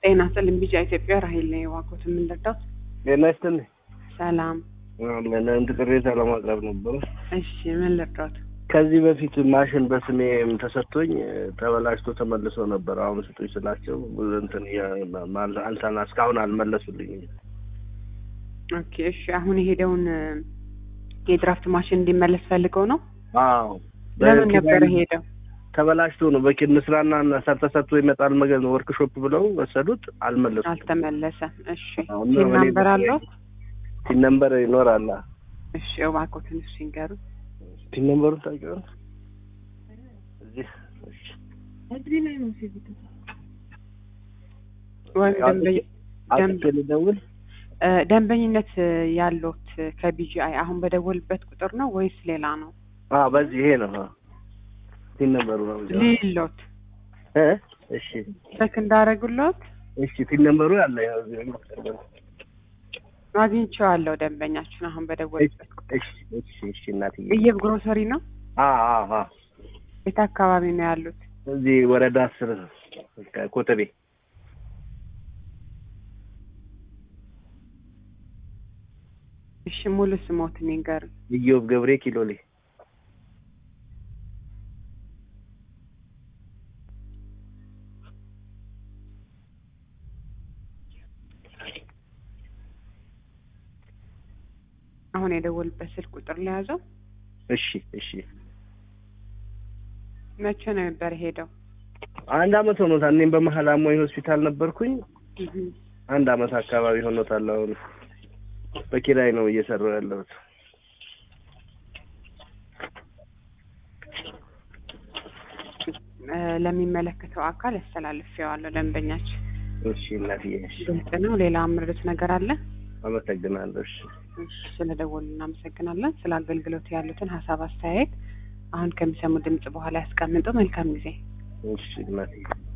ጤና ይስጥልኝ ቢጫ ኢትዮጵያ ራሄል ነኝ እባክዎት የምንረዳዎት? ጤና ይስጥልኝ። ሰላም። ለእንድ ቅሬታ ለማቅረብ ነበረ። እሺ ምን ልርዳዎት? ከዚህ በፊት ማሽን በስሜ ተሰጥቶኝ ተበላሽቶ ተመልሶ ነበር። አሁን ስጡኝ ስላቸው እንትን አልሳና እስካሁን አልመለሱልኝም። ኦኬ እሺ። አሁን የሄደውን የድራፍት ማሽን እንዲመለስ ፈልገው ነው? አዎ ለምን ነበር ሄደው? ተበላሽቶ ነው በኪን ስራና ተሰጥቶ ይመጣል መገዝ ወርክሾፕ ብለው ወሰዱት። አልመለሱም። አልተመለሰም። እሺ አሁን ሲም እኔ ናምበር አለው? ቲን ነምበር ይኖራል። እሺ እባክዎትን እሱ ይንገሩ። ቲን ነምበሩን ታውቂዋለሽ? እዚህ እሺ። ወይም ደንበኝ- ደንብ- አጥቼ ልደውል? እ፣ ደንበኝነት ያለዎት ከቢጂአይ አሁን በደወልበት ቁጥር ነው ወይስ ሌላ ነው? አዎ በዚህ ይሄ ነው። አዎ። ቲን ነምበሩ ነው። ሊሎት እ እሺ ቼክ እንዳደረጉሎት እሺ ቲን ነምበሩ ያለ ያው እዚህ ነው። አግኝቼዋለሁ። ደንበኛችን አሁን በደወልበት ቁጥር እሺ እሺ እሺ እናትዬ እየብ ግሮሰሪ ነው። አ አ አ የት አካባቢ ነው ያሉት? እዚህ ወረዳ አስር ኮተቤ እሺ ሙሉ ስሞትን ይንገሩ። ኢዮብ ገብሬ ኪሎሌ አሁን የደወልበት ስልክ ቁጥር ለያዘው። እሺ እሺ መቼ ነው ነበር ሄደው? አንድ አመት ሆኖታል። እኔም በመሀል አሞኝ ሆስፒታል ነበርኩኝ። አንድ አመት አካባቢ ሆኖታል። አሁን በኪራይ ነው እየሰራሁ ያለሁት። እ፣ ለሚመለከተው አካል ያስተላልፌዋለሁ። ደንበኛችን እሺ እናትዬ እሺ ግልጽ ነው። ሌላ ምርት ነገር አለ? አመሰግናለሁ። እሺ እሺ፣ ስለደወሉ እናመሰግናለን። ስለ አገልግሎት ያሉትን ሀሳብ አስተያየት አሁን ከሚሰሙ ድምጽ በኋላ ያስቀምጡ። መልካም ጊዜ። እሺ እናትዬ